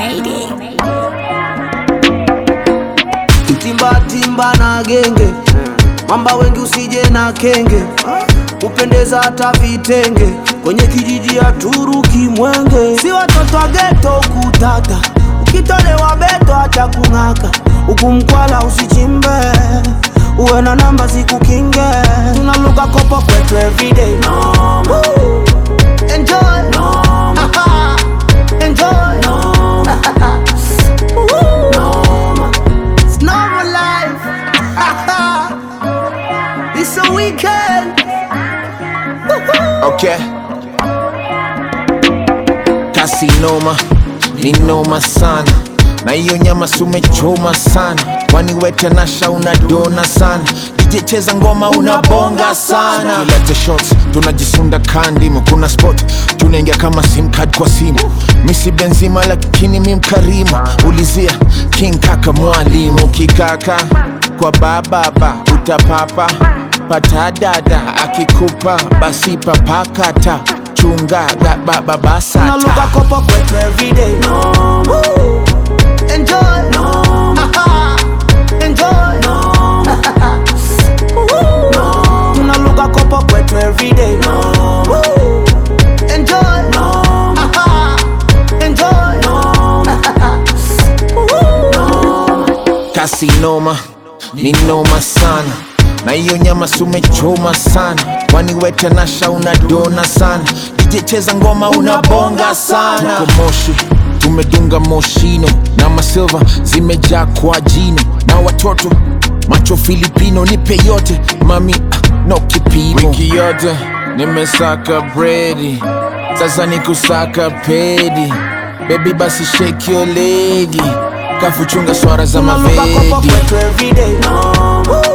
Mayday. timba timba na genge mamba wengi usije na kenge upendeza hata vitenge kwenye kijiji ya Turuki Mwenge, si watoto wa geto kutata, ukitolewa beto acha kung'aka, huku mkwala usichimbe, uwe na namba zikukinge, tunaluka kopo kwetu everyday Woo! Enjoy Aha. Enjoy Woo! It's normal life It's a weekend Okay. Kasi noma, ni noma sana na hiyo nyama sumechoma sana, kwani wete nasha unadona sana DJ cheza ngoma unabonga sana, tulete shots tunajisunda kandimu, kuna spot tunaingia kama sim card kwa simu, misi benzima lakini mi mkarimu, ulizia king kaka mwalimu kikaka kwa bababa utapapa pata dada akikupa basi papakata chunga Tunaluka bababasata kopo kwetu everyday Woo! Enjoy Aha. Enjoy Woo! Tunaluka kopo kwetu everyday Woo! Enjoy Aha. Enjoy kasi noma ni noma sana na hiyo nyama sumechoma sana kwani wete nasha unadona sana DJ cheza ngoma unabonga sana Tuko moshi tumedunga moshino na masilva zimejaa kwa jino na watoto macho filipino nipe yote mami ah, no kipimo wiki yote nimesaka bredi sasa ni kusaka pedi bebi basi shake your legi kafuchunga swara za Tunaluka kopo mavedi kwetu everyday Woo!